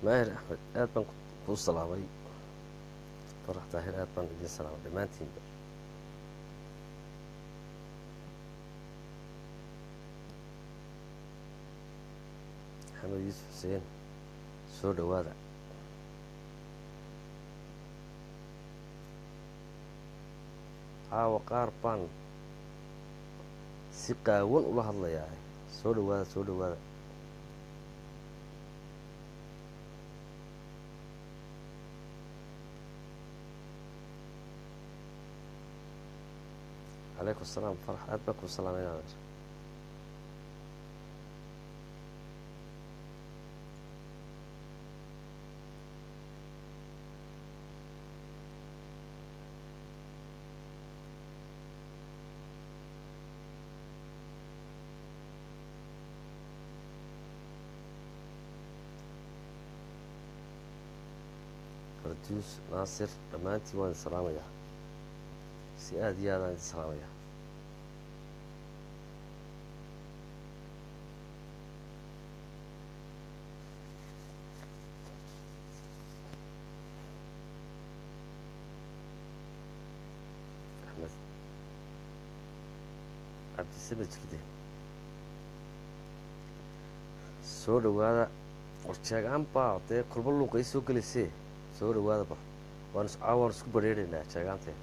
maahir axmed aad baan kuu salaamay farax daahir aad baan idiin salaamay dhammaantiinba maxamed yuusuf xuseen soo dhowaada caawa qaar baan si qaawan ula hadlayaa soo dhowaada soo dhowaada calaykum asalaam farax aad baan kuu salaamay adeer farduus naasir dhammaantiin waan idin salaamayaa si aada iyo aadaan idin salaamayaa axmed cabdisamed jirde soo dhowaada warjeegaan baa dee kulmo luuqa ii soo gelaysee soo dhowaada bar waan is caawa waan isku badrheeraynaa jeegaanteen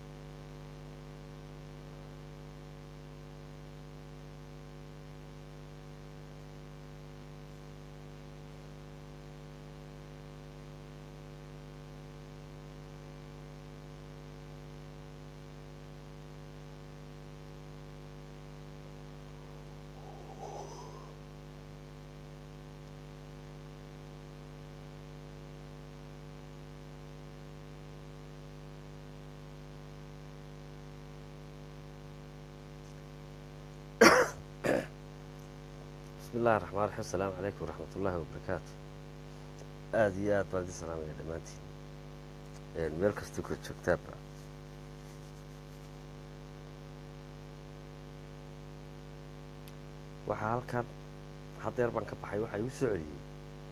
bismi illahi raxmaan raxiim asalaamu calaykum waraxmat ullaahi wabarakaatu aada iyo aad baan idin salaamaya dhammaantiin meel kastoo kala joogtaaba waxaa halkan haddeer baan ka baxay waxaa igu soo celiyey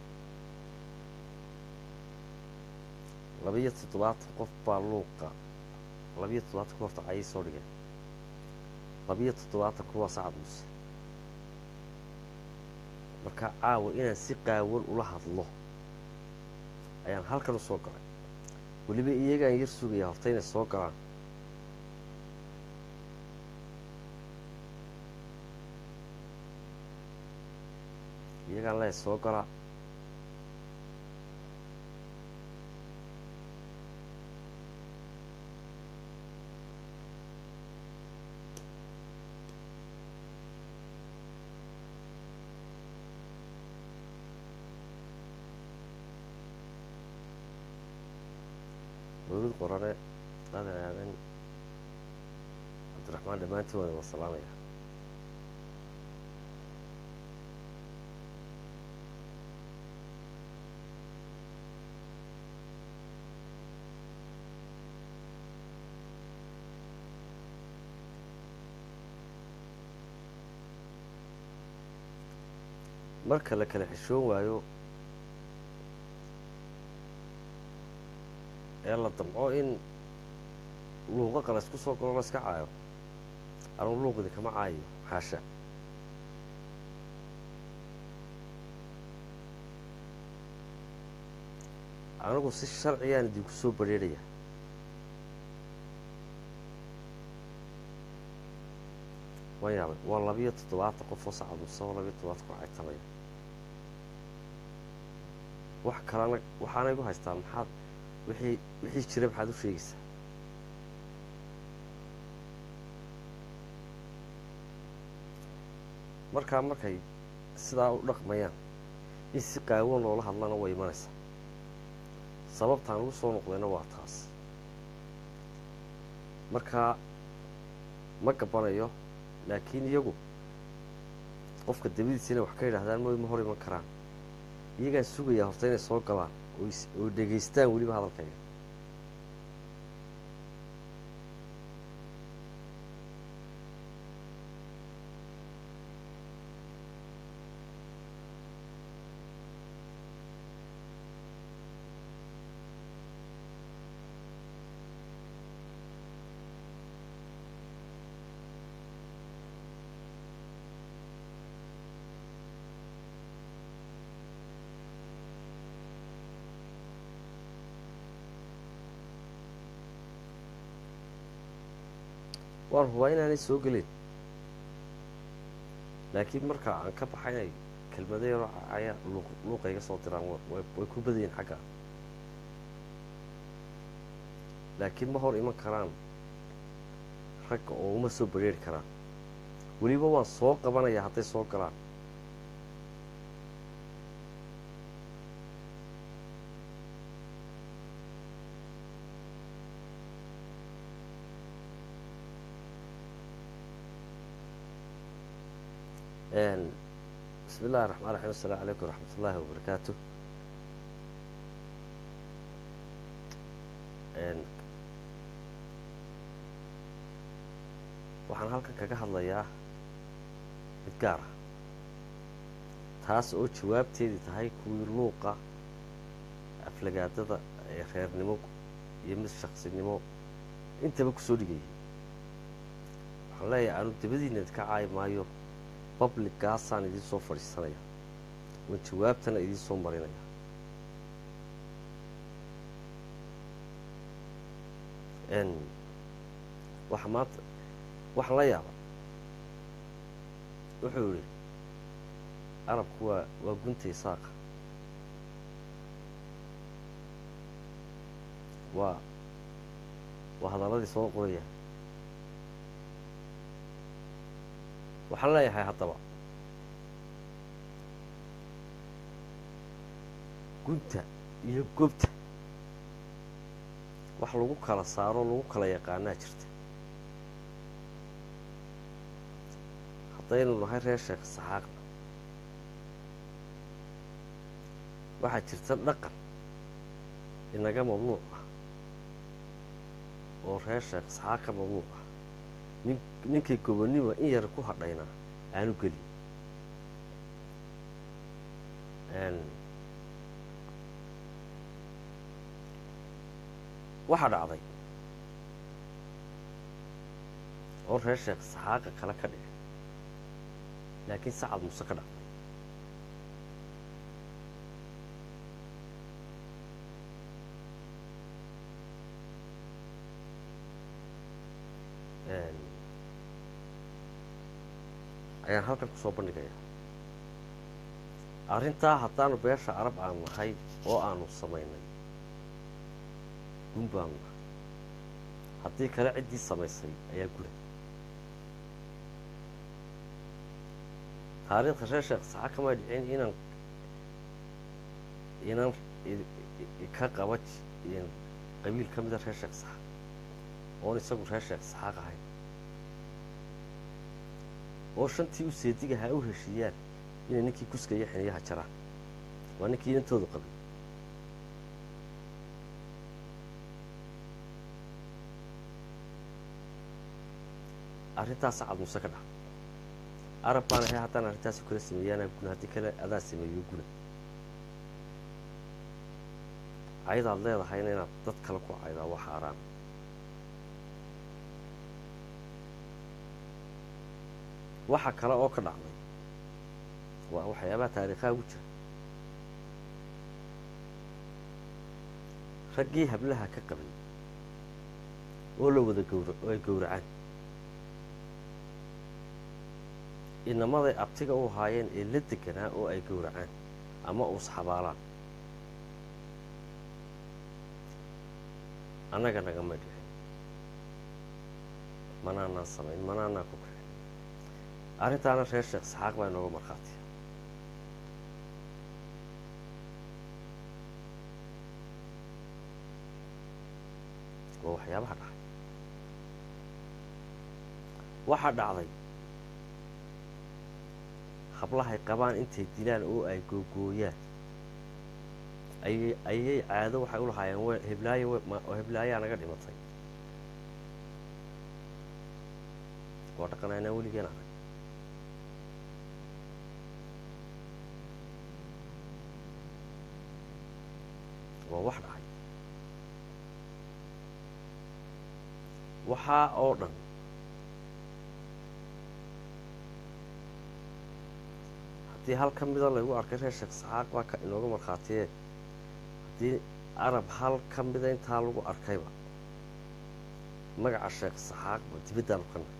labiyo toddobaatan qof baa luuqa labiyo toddobaatan ku horta cayay soo dhigeen labiyo toddobaatan kuwaa sacad muuse markaa caawa inaan si qaawan ula hadlo ayaan halkan u soo galay weliba iyagaan yar sugaya horta inay soo galaan iyagaan lee soo galaa mawlid qorane aadan aadan cabdiraxmaan dhammaantiin waan wada salaamaya marka la kala xishoon waayo ee la damco in luuqa qala isku soo galo la iska caayo anugu luuqdi kama caayo xaasha anigu si sharciyaan idinku soo badrheeraya waan yaabay waa labiyo toddobaatan qof oo sacadmusa oo labiyo toddobaatan ku caytamaya wax kalena waxaana igu haystaa maxaad wixii wixii jira maxaad u sheegaysaa markaa markay sidaa u dhaqmayaan in si qaawan loola hadlana way imanaysaa sababtaan ugu soo noqdayna waa taas markaa ma gabanayo laakiin iyagu qofka dabadiisa inay wax ka yidhaahdaan mooy ma hor iman karaan iyagaan sugayaa horta inay soo galaan oo dhegaystaan weliba hadalkayga waan hubaa inaanay soo gelin laakiin marka aan ka baxaynay kelmado yaroo ayaa luuqa iga soo diraan way ku badayiin xagga laakiin ma hor iman karaan ragga oo uma soo bareeri karaan weliba waan soo qabanayaa hadday soo galaan bismi illahi raxmaan raxiim asalamu calaykum waraxmat ullaahi wabarakaatu waxaan halkan kaga hadlayaa mid gaar ah taas oo jawaabteedii tahay kuwii luuqa aflagaadada ee reernimo iyo mid shaqsinimo intaba kusoo dhigayay waxaan leeyahay aanu dabadiina idka caayi maayo babligaasaan idiin soo fadhiisanaya waan jawaabtana idiin soo marinaya waxa maanta waxaan la yaaba wuxuu yihi arabku waa waa guntay saaqa waa waa hadalladii soo qoraya waxaan leeyahay haddaba gunta iyo gobta wax lagu kala saaro lagu kala yaqaanaa jirta haddaynu nahay reer sheekh saxaaqna waxaa jirta dhaqan inaga mamnuuc ah oo reer sheekh saxaaq ka mamnuuc ah nin ninkii gobonnimo in yar ku hadhayna aanu gelin waxaa dhacday oo reer sheekh saxaaqa kale ka dhigay laakiin sacad muse ka dhacday ayaan halkan kusoo bandhigaya arrintaa haddaanu beesha arab aan nahay oo aanu samaynay gun baanu nahay haddii kale ciddii samaysay ayaa gula taariikhda reer sheekh saxa kama dhicin inaan inaan ka qaba qabiil ka mida reer sheekh saxa oon isagu reer sheekh saxaaq ahayn oo shantii u seedigahaa u heshiiyaan inay ninkii kuska iyo xiniyaha jaraan waa ninkii intoodu qabay arrintaas sacad muse ka dhac arab baan ahay haddaan arrintaasi kula sameeyaana guna haddii kale adaan sameeyo guna caydaad leedahayna inaad dad kale ku caydaa waa xaaraan waxa kale oo ka dhacday waa waxyaabaha taariikhaha ugu jira raggii hablaha ka qabay oo la wada gawra oo ay gowracaan inamaday abtiga u haayeen ee la deganaa oo ay gowracaan ama uusxabaalaan annaga nagama dhicin manaanaan samayn manaanaan ku kicin arrintaana reer sheekh saxaaq baa inooga markhaatiya waa waxyaabaha dhacay waxaa dhacday hablahay qabaan intay dilaan oo ay googooyaan ayay ayay caado waxay u lahaayeen w heblaayo oo heblaayaa naga dhimatay waa dhaqan aynaan weligeen arag waa wax dhacay waxaa oo dhan haddii hal ka mida laygu arkay reer sheekh saxaaq baa ka inooga markhaatiye haddii arab hal ka mida intaa lagu arkayba magaca sheekh saxaaqba dibaddaanu ka nahay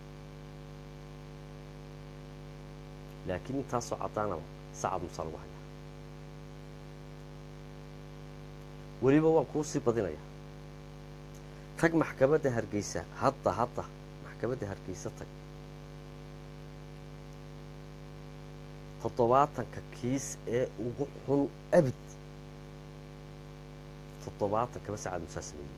laakiin intaasoo caddaanaba sacad musaa lagu hayaa weliba waan kuu sii badinayaa tag maxkamadda hargeysa hadda hadda maxkamadda hargeysa tag toddobaatanka kiis ee ugu xun abid toddobaatankaba sacad musaa sameeyey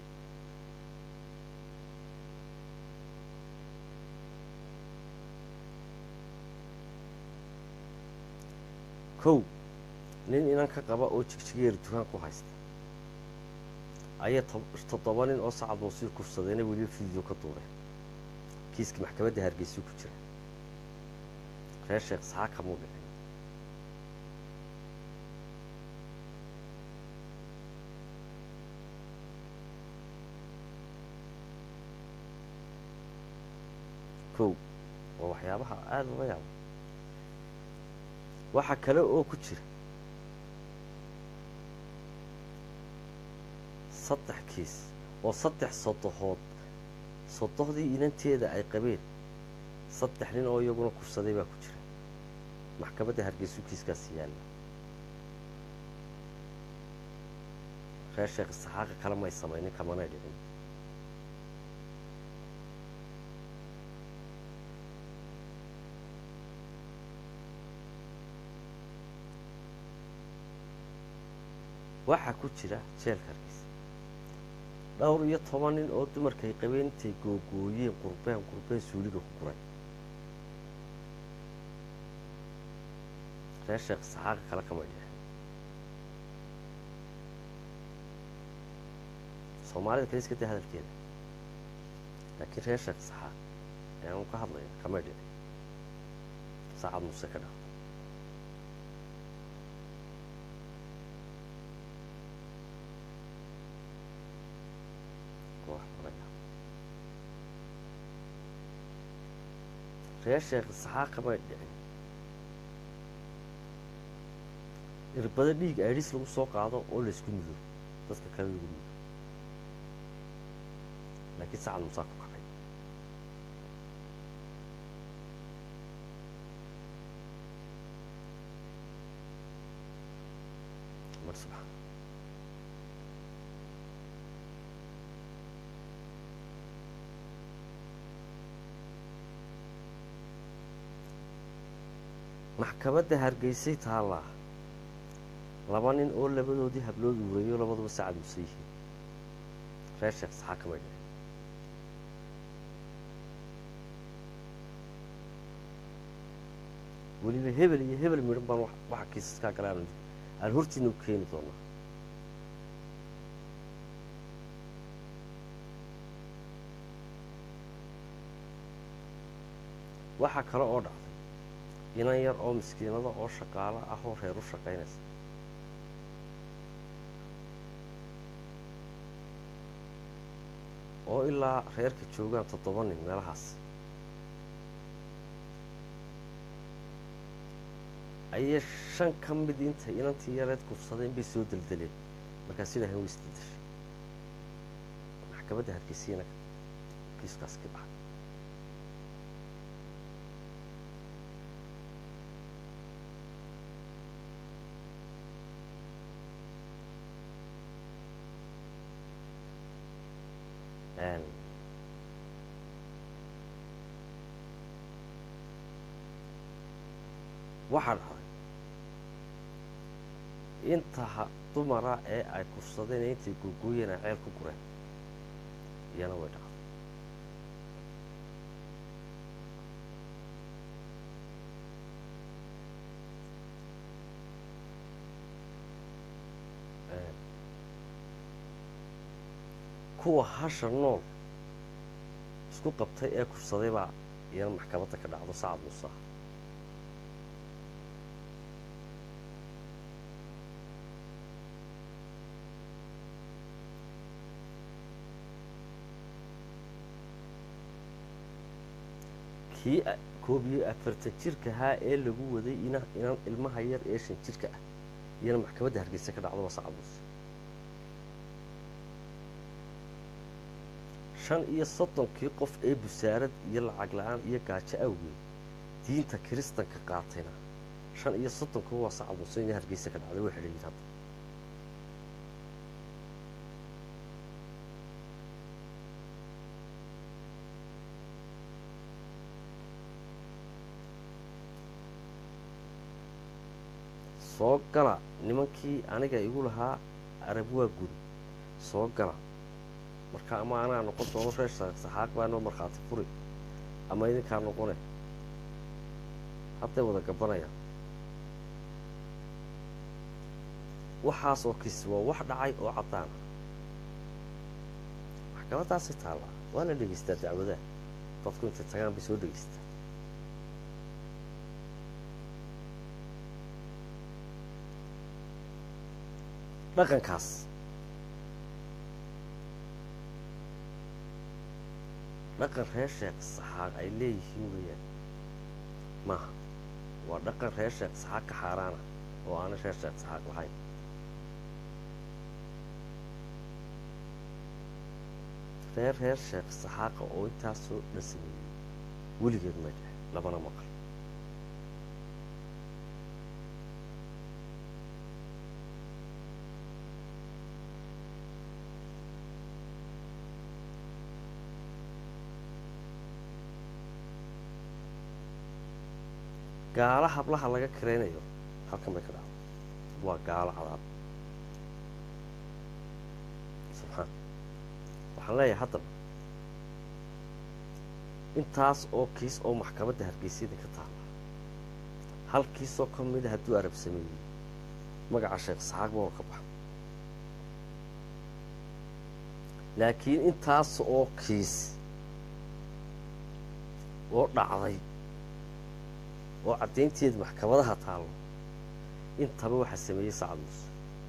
kow nin inan ka qaba oo jigjigeer dukaan ku haysta ayay toddoba nin oo sacad muusii kufsadeenna weliba fidio ka duureen kiiska maxkamadda hargeysuu ku jira reer sheekh saxaa kamuu dhicin kow waa waxyaabaha aada uga yaaba waxaa kale oo ku jira saddex kiis oo saddex sodohood sodohdii inanteeda ay qabeen saddex nin oo iyaguna kufsaday baa ku jira maxkamadda hargeysu kiiskaasi yaalla reer sheekh saxaaqa kale may samaynin kamanay dhicin waxaa ku jira jeelka hargeysa dhowr iyo toban nin oo dumarkay qabeen intay googooyeen qurbeen qurbeen suuliga ku guray reer sheekh saxaaqa kale kama dhixin soomaalida kale iska day hadalkeeda laakiin reer sheekh saxaaq ayaanu ka hadlaya kamay dhicin saacad muuse ka dhacdo reer sheekh saxaaq kamay dhicin irbado dhiig aidhis lagu soo qaado oo laysku mudo dadka kale lagu mudo laakiin sacad musaa ku kacay mar subxaan maxkamadda hargeysay taallaa laba nin oo labadoodii hablood uurayo labaduba sacad muse yihiin reer sheekh saxaa kamay dhicin weliba hebel iyo hebel midhan baan waxa kiisaskaa gale aan hortiina u keeni doonaa waxaa kale oo dhacday inan yar oo miskiinada oo shaqaalo ah oo reer u shaqaynaysa oo ilaa reerka joogaan toddoba nin meelahaas ayay shan ka mid intay inantii yareed kufsadeen bay soo deldeleen markaas ilaahay way isdedeshay maxkamadda hargeysiina kiiskaas ka dhacay waxaa dhacday inta dumara ee ay kufsadeen ee intay googooyeen ay ceel ku gureen iyana way dhacday kuwa hasha nool isku qabtay ee kufsaday baa iyana maxkamadda ka dhacdo sacad muuse ah kii koob iyo afartan jirka ahaa ee lagu waday ina inan ilmaha yar ee shan jirka ah iyana maxkamadda hargeysa ka dhacdo waa sacad muuse shan iyo soddonkii qof ee busaarad iyo lacag la-aan iyo gaajo awgeed diinta kiristanka qaatayna shan iyo soddonkii waa sacad muuse inay hargeysa ka dhacday way xidhayiin hadda soo gala nimankii aniga igu lahaa arab waa guri soo gala marka ama anaa noqon doono reer saxaaq baa noo markhaati furi ama idinkaa noqone hadday wada gabanayaan waxaas oo kis waa wax dhacay oo caddaana maxkamadaasi taallaa waa la dhegaystaa dacwadaha dadku intay tagaan bay soo dhegaystaa dhaqankaas dhaqan reer sheekh saxaaq ay leeyihiin weeyaan maaha waa dhaqan reer sheekh saxaaq ka xaaraana oo aana reer sheekh saxaaq lahayn reer reer sheekh saxaaqa oo intaasoo dhan sameeyey weligeed may dheh labana maqal gaalo hablaha laga karaynayo halkan bay ka dhacdo waa gaalo cadaab subxaan waxaan leeyahay haddaba intaas oo kiis oo maxkamadda hargeysyada ka taalla hal kiisoo ka mida hadduu arab sameeyey magaca sheekh saxaaq baa ka baxa laakiin intaas oo kiis oo dhacday oo caddaynteed maxkamadaha taallo intaba waxaa sameeyey sacad muuse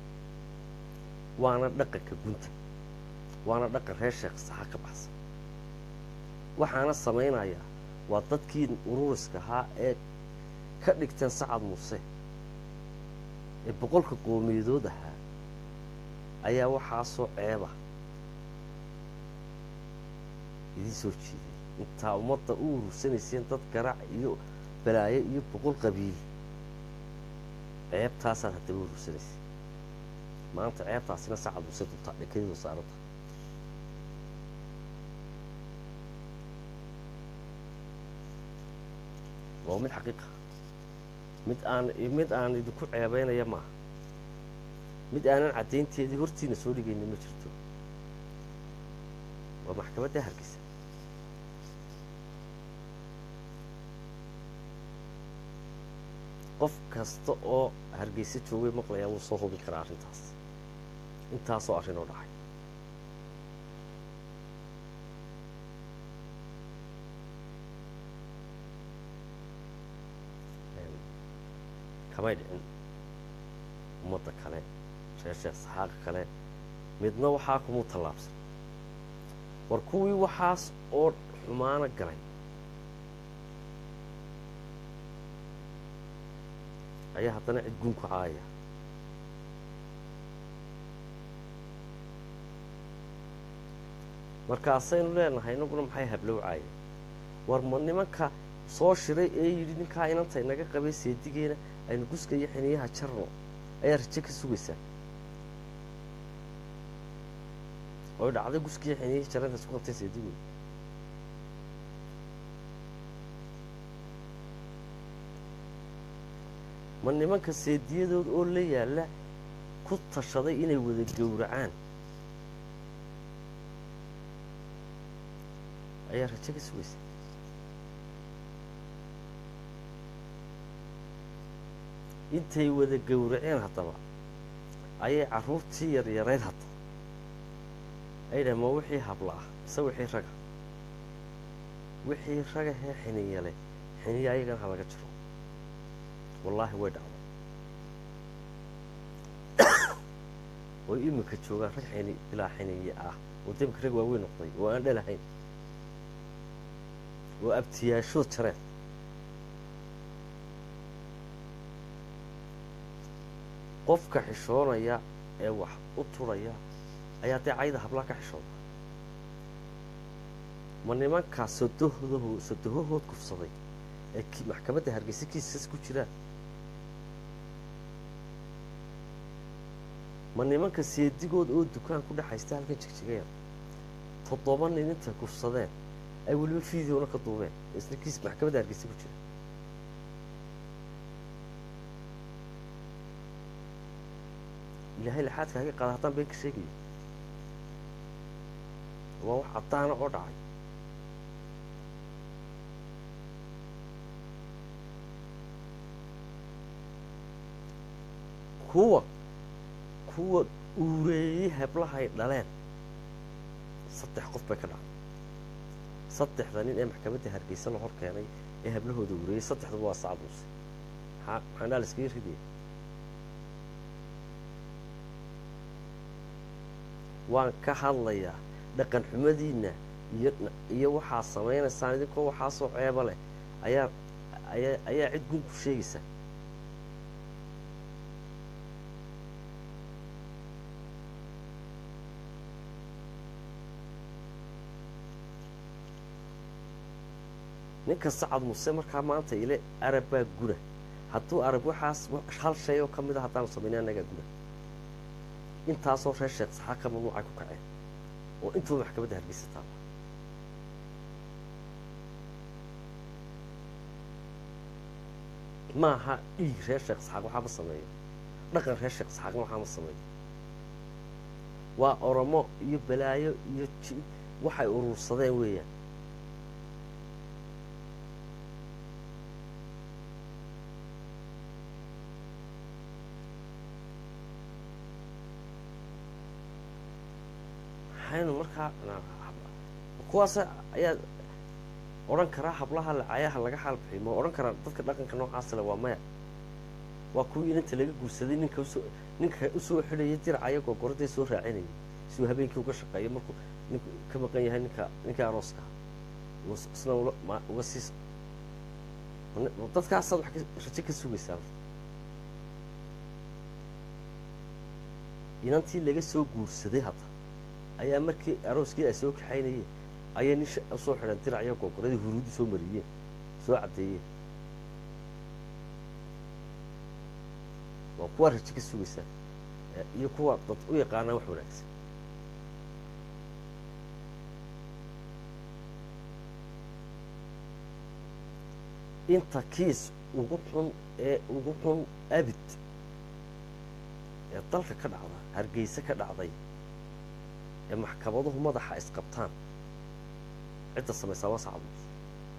waana dhaqanka gunta waana dhaqan reer sheekh saxa ka baxsan waxaana samaynayaa waa dadkii ururiska ahaa ee ka dhigteen sacad muuse ee boqolka qoomiyadood ahaa ayaa waxaasoo ceeba idiin soo jiiday intaa ummadda u urursanayseen dad garaac iyo balaayo iyo boqol qabiil ceebtaasaad haddaba urursanaysa maanta ceebtaasina sacad muuse dubtaa dhekadeedu saaranta waa mid xaqiiqa mid aan mid aan idinku ceebeynaya maaha mid aanan caddaynteedii hortiina soo dhigayna ma jirto waa maxkamadda hargeysa qof kasta oo hargeysa joogay maqlayaa wuu soo hubin karaa arrintaas intaasoo arrinoo dhacay kamay dhicin ummadda kale reer sheekh saxaaqa kale midna waxaa kumuu tallaabsan war kuwii waxaas oo xumaano galay ayaa haddana cid gun ku caaya markaasaynu leenahay inaguna maxay hablowcaaya war ma nimanka soo shiray ee yidhi ninkaa inanta inaga qabay seedigeena aynu guska iyo xiniyaha jarno ayaa raje ka sugaysaa oy dhacday guskiiyo xiniyihii jaranta isku qabtay seedigood ma nimanka seediyadood oo la yaalla ku tashaday inay wada gowracaan ayaa raje ka sugaysa intay wada gowraceen haddaba ayay carruurtii yaryarayd hadda ay dhahen ma wixii habla ah mise wixii raga wixii raga hee xiniyale xiniya ayagana ha laga jiro wallaahi way dhacday oy iminka joogaan rag xini bilaa xiniye ah oo demka rag waaweyn noqday oo aan dhalahayn oo abtiyaashood jareen qofka xishoonaya ee wax u turaya ayaa dee cayda hablaa ka xishooda ma nimankaa sodohdaho sodohohood kufsaday ee ki maxkamadda hargeysa kiiskas ku jiraan ma nimanka seedigood oo dukaan ku dhexaysta halkan jigjigaya toddoba nin intay kufsadeen ay weliba fideona ka duubeen isna kiis maxkamadda hargeysa ku jira ilaahay laxaadka haga qaada haddaan been ka sheegayo waa wax caddaana oo dhacay kuwa kuwa uureeyey heblahay dhaleen saddex qof bay ka dhacday saddexda nin ee maxkamadda hargeysa la hor keenay ee hablahooda uureeyey saddexduba waa sacad muuse maxaa maxaanaa la iskaga ridaya waan ka hadlayaa dhaqan xumadiinna iyo iyo waxaa samaynaysaan idinkoo waxaasoo ceeba leh ayaa ayaa ayaa cid gun ku sheegaysa ninka sacad muse markaa maanta ile arab baa guna hadduu arab waxaas hal shay oo ka mid a haddaanu samayna annagaa guna intaasoo reer sheekh saxaa ka mamnuucay ku kaceen oo intuba maxkamadda hargeysa taaba maaha dhiig reer sheekh saxaaq waxaa ma sameeyo dhaqan reer sheekh saxaaqna waxaa ma sameeyo waa oromo iyo balaayo iyo ji waxay urursadeen weeyaan maxaynu markaa kuwaas ayaa odhan karaa hablaha lacayaha laga xaalbixiy ma odhan karaa dadka dhaqanka noocaas le waa maya waa kuwii inanta laga guursaday ninka usoo ninka usoo xidhayay dircaya gogoradday soo raacinayay siduu habeenkii uga shaqeeyo markuu ninku ka maqan yahay ninka ninkii arooska isna uga siis dadkaasaad wax rajo ka sugaysaa inantii laga soo guursaday hadda ayaa markii arooskii ay soo kaxaynayeen ayay nin usoo xidhan diracyo googoradii huruudii soo mariyeen soo caddeeyeen waa kuwaa rajo ka sugaysaa iyo kuwa dad u yaqaanaa wax wanaagsan inta kiis ugu xun ee ugu xun abid ee dalka ka dhacda hargeysa ka dhacday ee maxkamaduhu madaxa isqabtaan cidda samaysaa waa sacad muuse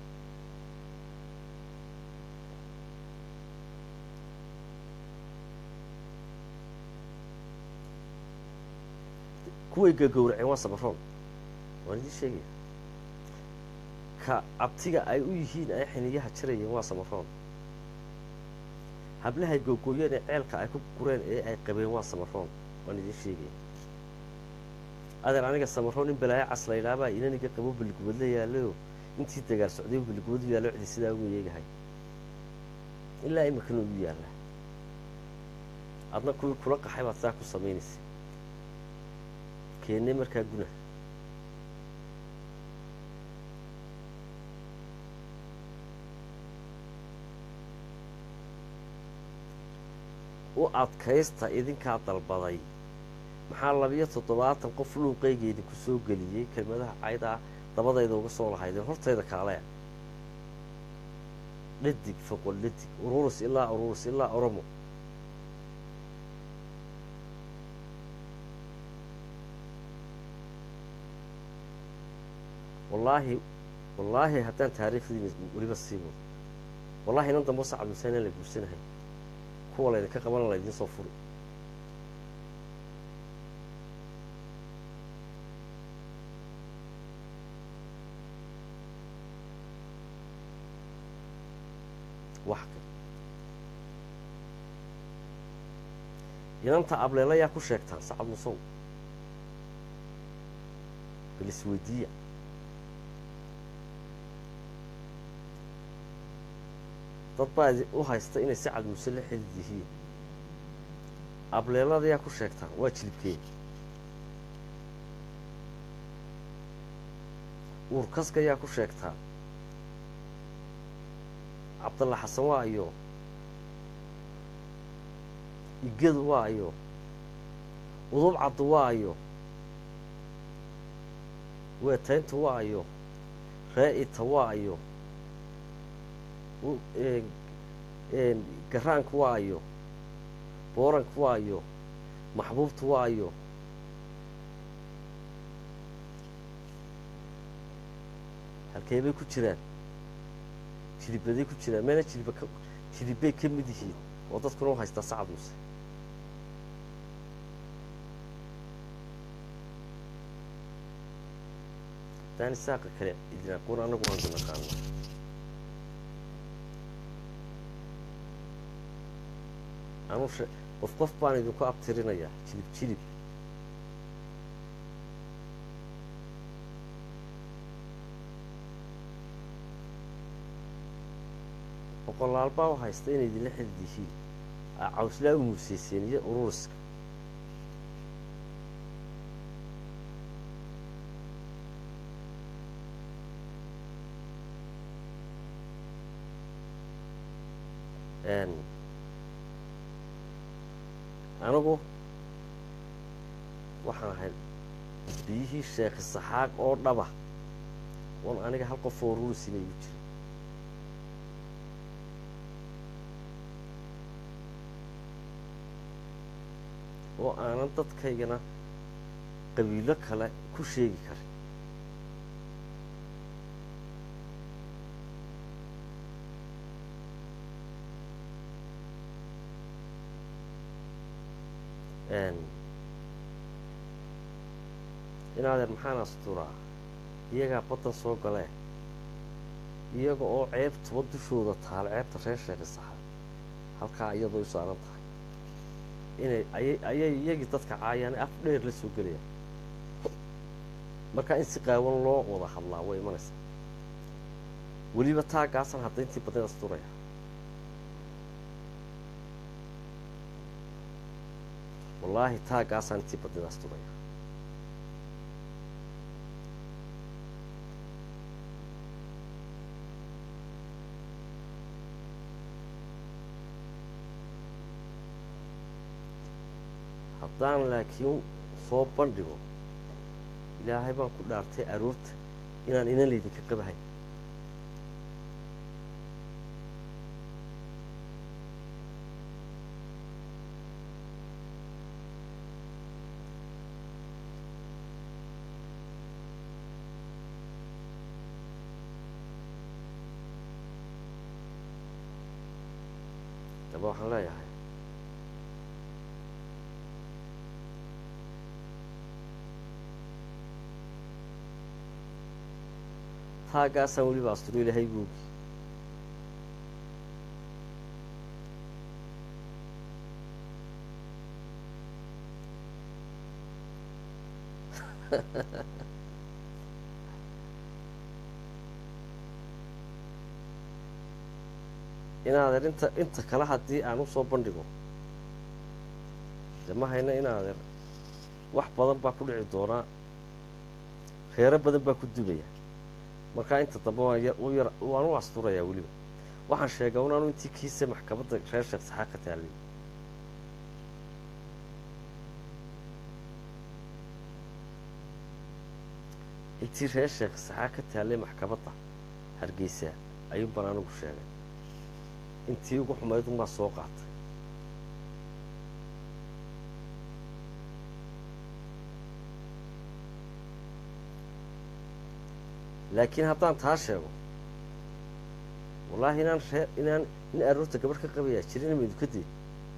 kuway gagowraceen waa samaroon waan idiin sheegaya ka abtiga ay u yihiin ay xiniyaha jirayeen waa samaroon hablahay googooyeen ee ceelka ay ku gureen ee ay qabeen waa samaroon waan idiin sheegaya adeer aniga samaroon in balaayo cas la ydhaabaa inaniga qabo beligubadla yaallayo intii dagaal socday beligubadu yaallo cidi sidaa ugu yeegahay ilaa iminkana ugu yaalla adna kuwii kula qaxay baad saa ku samaynaysa keennay markaa guna u adkaysta idinkaa dalbaday maxaa labiyo toddobaatan qof luuqayga idinku soo geliyey kelmadaha caydaa dabadayda uga soo lahaydeen hortayda kaalea dhadig foqol dhadig ururus ilaa ururus ilaa oromo wallaahi wallaahi haddaan taariikhdiina weliba sii wado wallahi inan dambo sacad muuse inaan la guursanahay kuwa laydinka qabana laydiin soo furi wax kale inanta ableela yaa ku sheegtaan sacad musow bal isweydiiya dad baa u haysta inay sacad muuse la xidid yihiin ableelada yaa ku sheegtaan waa jilibkeeda uurkaska ayaa ku sheegtaa cabdalla xasan waa ayo igadu waa ayo udub caddu waa ayo weetayntu waa ayo ree-ita waa ayo garaanku waa ayo booranku waa ayo maxbuubtu waa ayo halkee bay ku jiraan jilibaday ku jiraan meena jiliba ka jilibbay ka mid yihiin oo dadkuna u haystaa sacad muuse daani saaqa kale idin aqoon annagu waanu naqaana anu she qof qof baan idinku abtirinayaa jilib jilib boqolaal baa u haysta inay idinla xidid yihiin aa cawslaa u muuseyseen iyo ururiska anigu waxaan ahay biyihii sheekhi saxaaq oo dhaba oon aniga hal qof oo rurisina igu jira oo aanan dadkaygana qabiilo kale ku sheegi karin inaadeer maxaan asturaa iyagaa baddan soo galee iyaga oo ceebtuba dushooda taal ceebta reer sheekhi saxa halkaa iyadoo u saaran tahay inay ayay ayay iyagii dadka caayaan af dheer la soo gelayaan markaa in si qaawan loo wada hadlaa way imanaysaa weliba taagaasan hadda intii badneed asturaya wallaahi taaggaasaan intii badneed asturaya haddaan laakiin soo bandhigo ilaahay baan ku dhaartay aroorta inaan inan laydinka qabahay daba waxaan leeyahay taaggaasaan weliba asturo ilaahay googi inaadeer inta inta kale haddii aan u soo bandhigo de ma hayno inaadeer wax badan baa ku dhici doonaa reero badan baa ku dubaya markaa inta dambe waan ya u yar waan u asturayaa weliba waxaan sheegaa un anu intii kiise maxkamadda reer sheekh saxaa ka taallay intii reer sheekh saxaa ka taallay maxkamadda hargeysa ayuun baan anigu sheegay intii ugu xumayd unbaa soo qaatay laakiin haddaan taa sheego wallaahi inaan ree inaan in aroorta gabarh ka qabayaa jirin maydu ka dee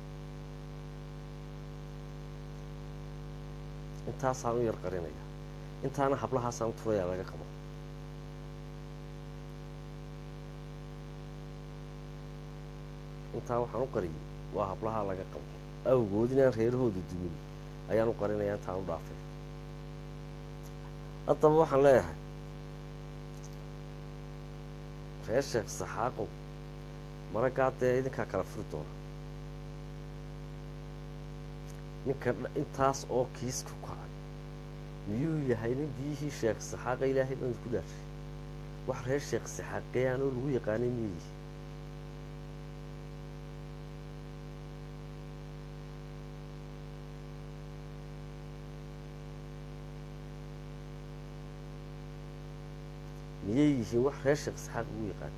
intaasaan u yar qarinaya intaana hablahaasaan u turayaa laga qabo intaa waxaan u qariyay waa hablahaa laga qabo awgood inaan reerahooda dumin ayaan u qarinayaa intaan u dhaafay haddaba waxaan leeyahay reer sheekh saxaaqow maraggaa dee idinkaa kala furi doona ninka intaas oo kiis ku kacay miyuu yahay nin biyihii sheekh saxaaqa ilaahay baan ku dhaashay wax reer sheekh saxaaqeeyaan oo lagu yaqaanay miyuu yihi miyay yihiin wax reer sheekh saxaaq lagu yaqaan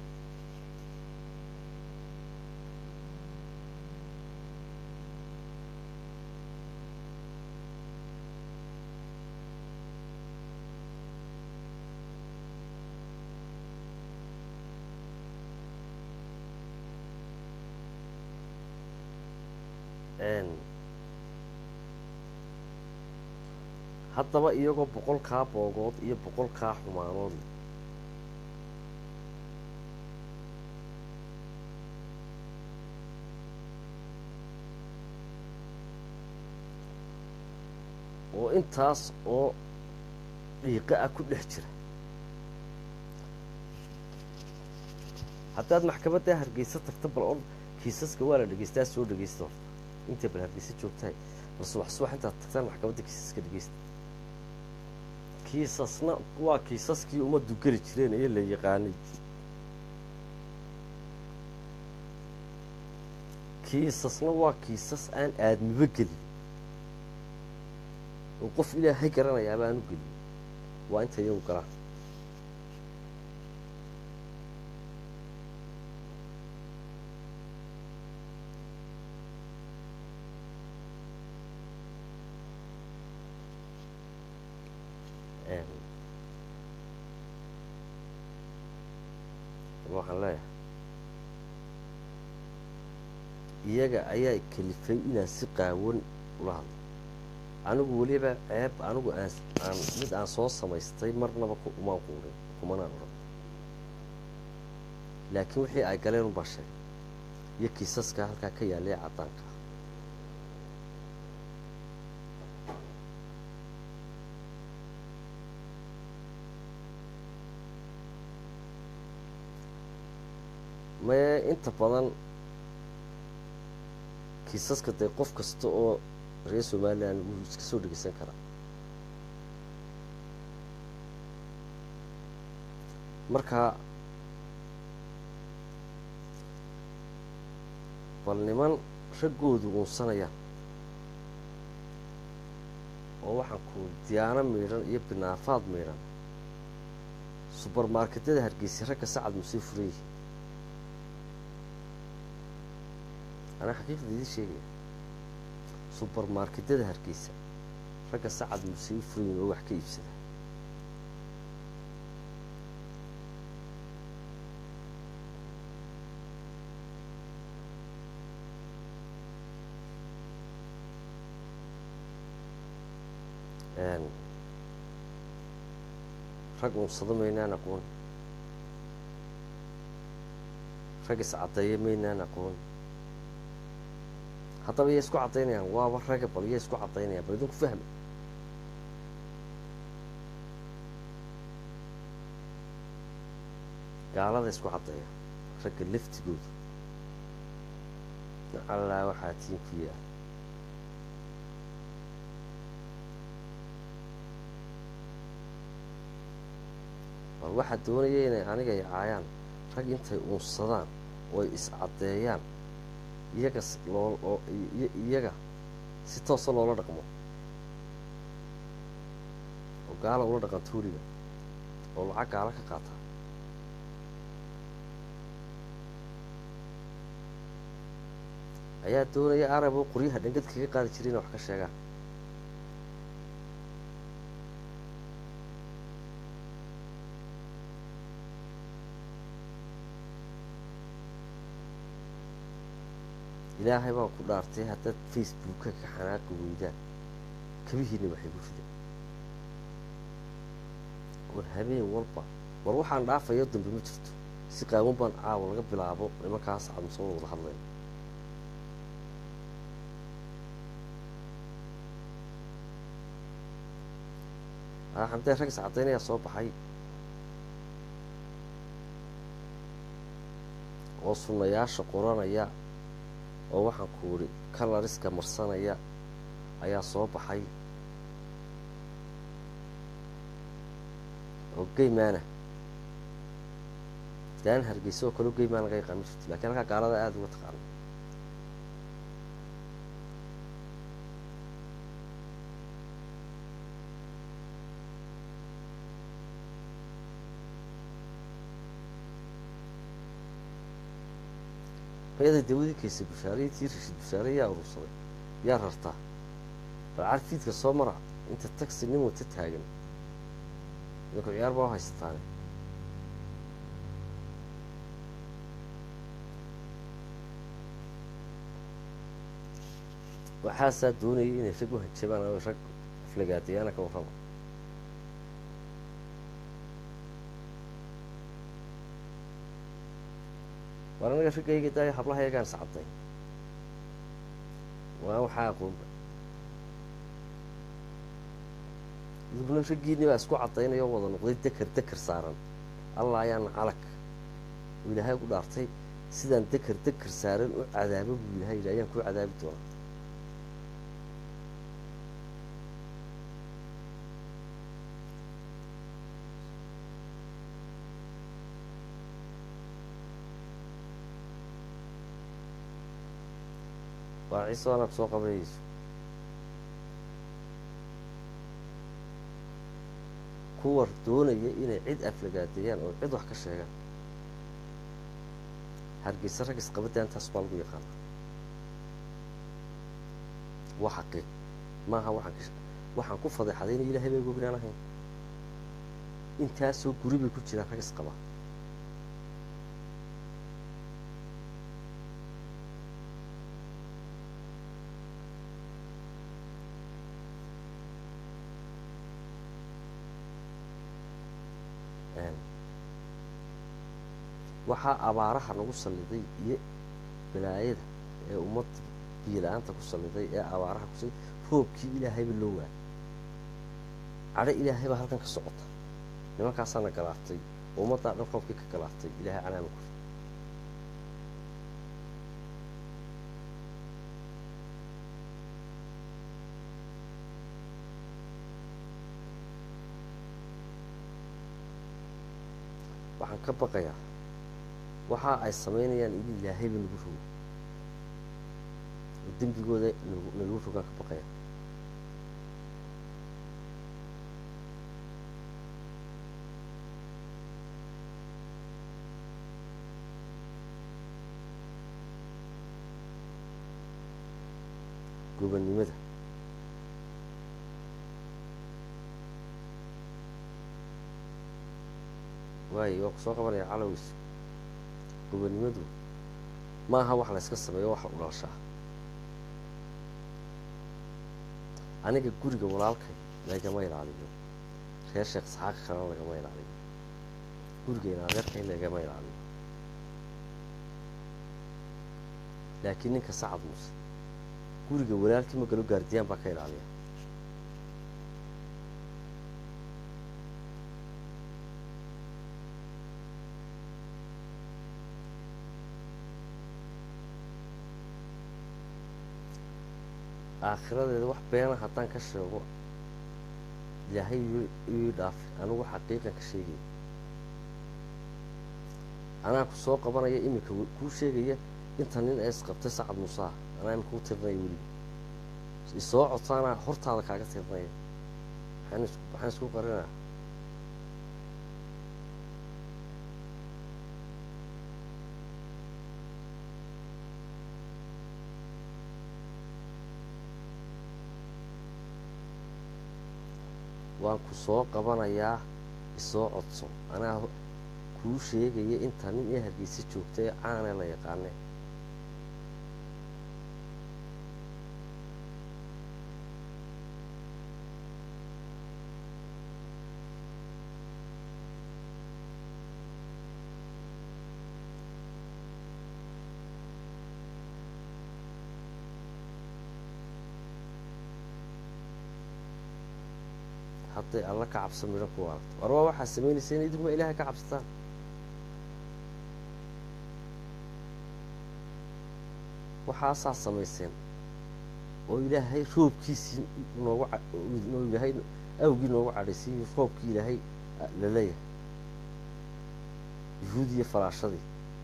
haddaba iyagoo boqolkaa boogood iyo boqolkaa xumaanood oo intaas oo dhiiqo ah ku dhex jira haddaad maxkamaddaa hargeysa tagta bal or kiisaska waa la dhegeystaa soo dhegeysta horta intay bal hargeysa joogtahay bal subax subax intaad tagtaan maxkamadda kiisaska dhegeysta kiisasna waa kiisaskii ummaddu geli jireen ee la yaqaanay kiisasna waa kiisas aan aadmiba gelin oo qof ilaahay garanayaaba aan u gelin waa inta iyagu galaan waxaan leeyahay iyaga ayaa kalifay inaan si qaawan ula hadlo anigu weliba ceeb anigu aan aan mid aan soo samaystay marnaba umaan quurin kumanaan odhan laakiin wixii ay galeen unbaa sheegay iyo kiisaska halkaa ka yaallay caddaanka maye inta badan kiisaska dee qof kasta oo reer somalilan wuu iska soo dhegeysan karaa marka bal niman raggoodu uunsanayaan oo waxaan ku diyaano miidhan iyo binaafaad miidhan subermarketyada hargeysa ragga sacad musee furan yihi anaa xaqiiqda idiin sheegaya subermarketyada hargeysa ragga sacad musee u furan yihin oo wax ka iibsada rag unsado maynaan aqoon rag iscaddeeya maynaan aqoon haddaba yay isku caddaynayaan waaba raga bal yay isku caddaynayaan bal idinku fahma gaalada isku caddeeya ragga laftigooda nacallaa waxaa tiin ku yaal bal waxaa doonaya inay aniga ay caayaan rag intay uunsadaan oo ay is-caddeeyaan iyaga loo iyaga si toosa loola dhaqmo oo gaala ula dhaqanto weliba oo lacag gaala ka qaata ayaa doonaya arab oo qoryaha dhangad kaga qaadi jiray inay wax ka sheegaan ilaahay baa ku dhaartay haddaad facebooka ka xanaaqi weydaan kabihiina waxay ku fideen war habeen walba war waxaan dhaafayo dambe ma jirto si qaawan baan caawa laga bilaabo nimankaas cadmusoo wada hadlaya xamdee rag is caddaynayaa soo baxay oo sunnayaasha qoranaya oo waxaan ku idhi kalariska marsanaya ayaa soo baxay oo geymaana daan hargeysa oo kaleo geymaan laga yaqaan ma jirto lakiin halkaa gaalada aada uga taqaano mayada dawadii kaysa bushaarayii tii rashid bushaare yaa urursaday yaa rartaa bal carfiidka soo mara inta tagsi nin wata taagan idinku ciyaar baa u haysataane waxaasaa doonayay inay rag u hanjabaan oo rag aflagaadayaana ka warraba war anaga raggayga daayo hablaha yagaan iscadday waa waxaa aqoonba iduguna raggiinni baa isku caddaynaya oo wada noqday deker deker saaran allah ayaana calag uu ilaahay ku dhaartay sidaan deker deker saaran u cadaabo buu ilahay yidhi ayaan kuu cadaabi doonaa waa ciise anaad soo qabanayso kuwa doonaya inay cid aflagaadeeyaan oo cid wax ka sheegaan hargeysa rag isqabadda intaas baa lagu yaqaana waa xaqiiq maaha waxaan waxaan ku fadeexadayna ilaahay bay gognaan ahayn intaasoo guri bay ku jiraan rag isqaba waxaa abaaraha nagu salliday iyo balaayada ee ummadda biyo-la-aanta ku salliday ee abaaraha ku salliday roobkii ilaahayba loo waayay cadho ilaahay baa halkan ka socota nimankaasaana galaaftay ummaddaa dhan roobkii ka galaaftay ilaahay canaama ku waxaan ka baqayaa waxa ay samaynayaan in ilaahayba nagu rogo oo dembigooda nalagu rogaan ka baqaya gobannimada waayo waa ku soo qabanaya calows gobannimadu maaha wax layska sameeyo wax u dhalashaa aniga guriga walaalkay lagama ilaaliyo reer sheekh isxaaq kalena lagama ilaaliyo gurigayna adeerkay lagama ilaaliyo laakiin ninka sacad muuse guriga walaalkii ma galo gaardiyaan baa ka ilaaliya aakhiradeeda wax beena haddaan ka sheego ilaahay ii dhaafi anigu xaqiiqan ka sheegaya anaa ku soo qabanaya iminka kuu sheegaya inta nin ee isqabtay sacad muusaha anaa imika u tirinaya weliba isoo codsaanaa hortaada kaaga tirinaya maxaan isku qarinaa waan ku soo qabanayaa isoo codso anaa kuu sheegaya inta nin ee hargeysa joogta ee caanee la yaqaane hadday alla ka cabsa midho ku aragto war waa waxaa samaynaysa in idinkuma ilaahay ka cabsataan waxaasaa samayseen oo ilaahay roobkiisii noogu ilaahay awgii noogu cadhaysiiyo roobkii ilaahay la leeyahay yuhuud iyo falaashadii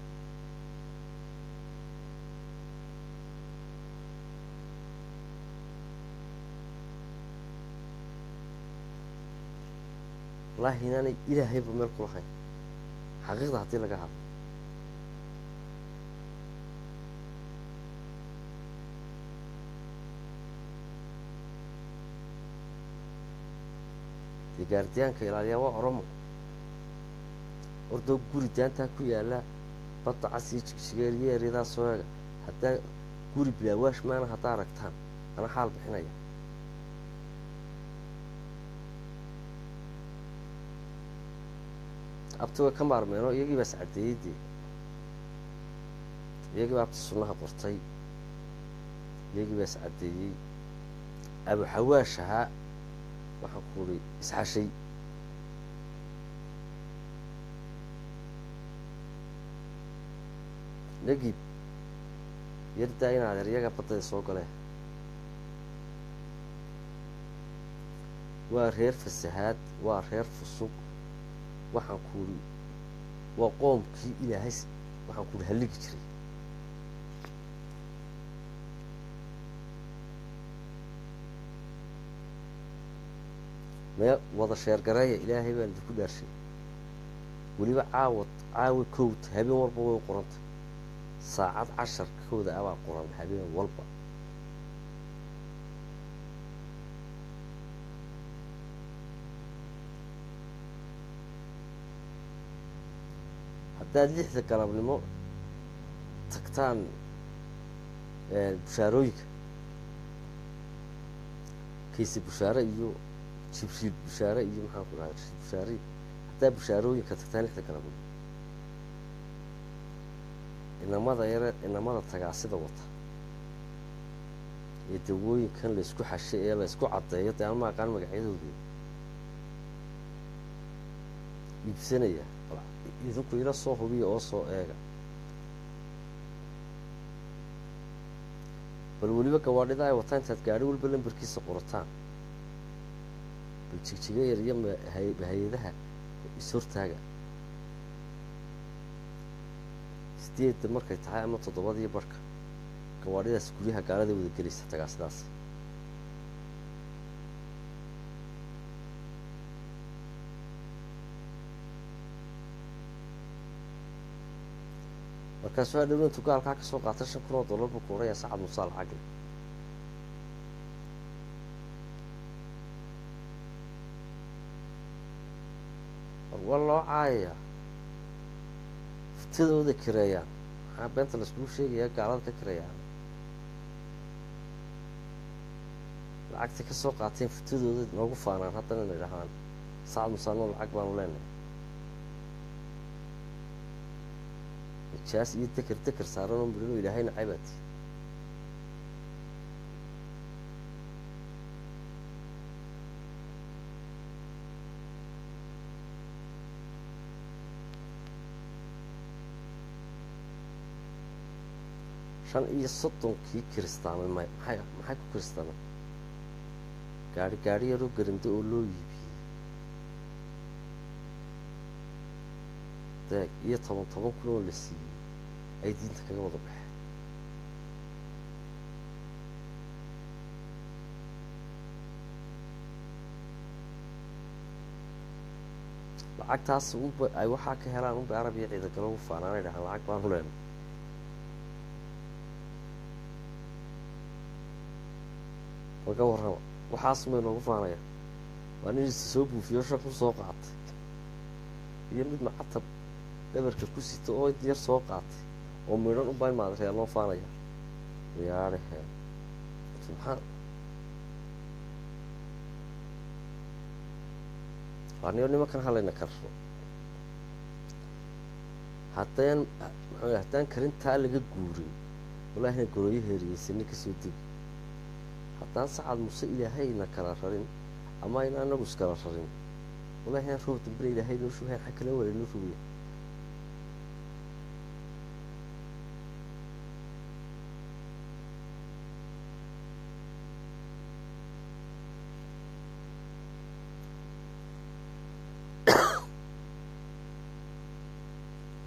wallaahi inaanay ilaahayba meel ku lahayn xaqiiqda haddii laga hadlo dee gaardiyaanka ilaaliyaa waa oromo ordoo guri daantaa ku yaalla badda cas iyo jigjigeeriyo eryadaas soo eega haddaa guri bilaawaash maana haddaa aragtaan ana xaal bixinaya abti way ka maarmeenoo iyagii baa iscaddeeyey dee iyagii baa abti sunnaha qortay iyagii baa iscaddeeyey abuxawaash ahaa waxaan ku uri isxashay negib yardaa in adeeryaga baddada soo galee waa reer fasahaad waa reer fusuq waxaan ku uri waa qoomkii ilaahay waxaan ku uri halligi jiray mee wada sheergareeya ilaahay baan idinku dhaarshay weliba caawad caawa kowd habeen walba way u qorantay saacad casharkooda abaa qoran habeen walba haddaad lixda galabnimo tagtaan bushaarooyinka kayse bushaare iyo jibriil bushaare iyo maxaan ku dhaha rashiid bushaare haddaa bushaarooyinka tagtaan lixda galabnimo inamada yare inamada tagaasida wata ee dawooyinkan laysku xashay ee laysku caddeeyo dee aan ma aqaan magacyadooda iibsanaya idinku ila soo hubiya oo soo eega bal weliba gawaadhida ay wataan intaad gaadhi walba lambarkiisa qorataan bal jigjiga yar iyo hay-adaha is-hortaaga sideedda markay tahay ama toddobadiyo barhka gawaadhidaas guryaha gaalada wada gelaysa tagaasidaas markaasuu hadhow intuu gaalkaa ka soo qaatay shan kun oo dollar buu ku odhanayaa sacad musaa lacagle war waa loo caayayaa futadooda kireeyaan maxaa beenta laiskugu sheegayaa gaalada ka kireeyaan lacagtay ka soo qaateen futadooda noogu faanaan haddana inay dhahaan sacad musaanoo lacag baanu leenahay jaas iyo deker deker saaran oo midhanoo ilaahay nacay baati shan iyo soddonkii kiristaamay may maxay maxay ku kiristaamay gaari gaari yaroo garando oo loo yiibiyey deeg iyo toban toban kun oo la siiyey ay diinta kaga wada baxeen lacagtaas unba ay waxaa ka helaan unba arab iyo ciidagalo ugu faanaanay dhahaan lacag baanu leena laga warrama waxaas may noogu faanaya waa nin is soo buufiyo shaq u soo qaatay iyo mid macatab dhabarka ku sita oo int yar soo qaatay oo midhan unbaa in maadreyaa loo faanaya yaadhehe subxaan waaniyo nimankan halayna karro haddaan maxaa haddaan karintaa laga guurin walaahina gorooyo heeriyeysanni kasoo degi haddaan sacad muse ilaahayna kala rarin ama ayna anagu iskala rarin walahi aan roob dambena ilaahay noo shubhayn xag kala wala noo rogaya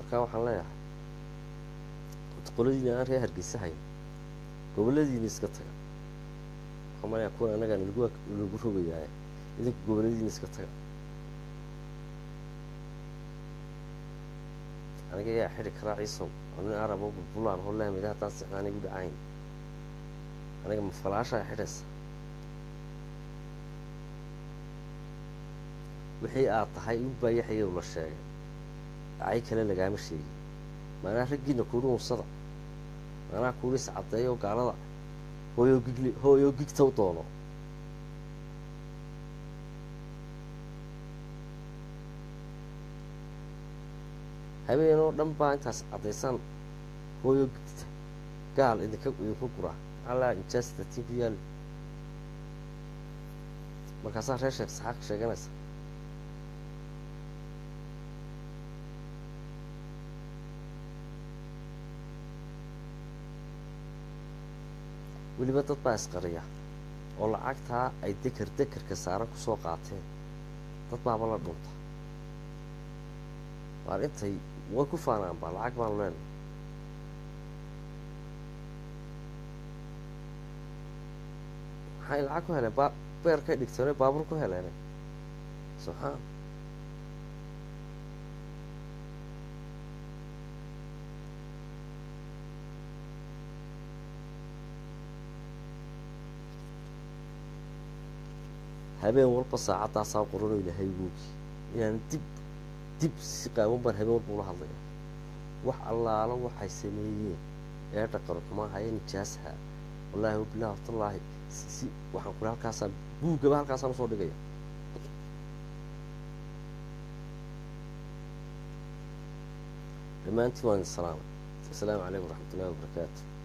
markaa waxaan leeyahay qoladiina aan reer hargeysa hayn goboladiina iska taga waxaan malaya kuwan annagaa nalagu nalagu rogayaa idinku goboladiina iska taga aniga ayaa xidhi karaa ciisow oo nin arabo bulbulaan hoo laamida haddaan sixnaan igu dhacayn aniga ma falaashaa xidhaysa wixii aad tahay unbaa yaxyaw la sheegay dhacay kale lagaama sheegin maanaa raggiina kuuhi unsada maanaa kuuhi iscaddeeyo gaalada hooyo gigli hooyo gigta u doono habeen oo dhan baa intaas caddaysaan hooyo gigta gaal idinka idinku gura allaa injastatiin ku yaali markaasaa reer sheekh saxaaq sheeganaysa weliba dad baa isqariya oo lacagtaa ay deker dekerka saaran kusoo qaateen dad baaba la dhunta waar intay way ku faanaan baa lacag baanu leenahay maxay lacag ku heleen ba beerkay dhigteene baabuur ku heleene subxaan habeen walba saacaddaasaa qorano ilahay googi inaan dib dib si qaawan baan habeen walba ula hadlaya wax allaalo waxay sameeyeen ee dhaqan xumaa haya nijaasaha wallaahi wabilahi watallaahi si waxaan kula halkaasaan buuggaba halkaasaan usoo dhigaya dhammaantiin waan idin salaamay assalaamu calaykum waraxmat ullahi wabarakaatu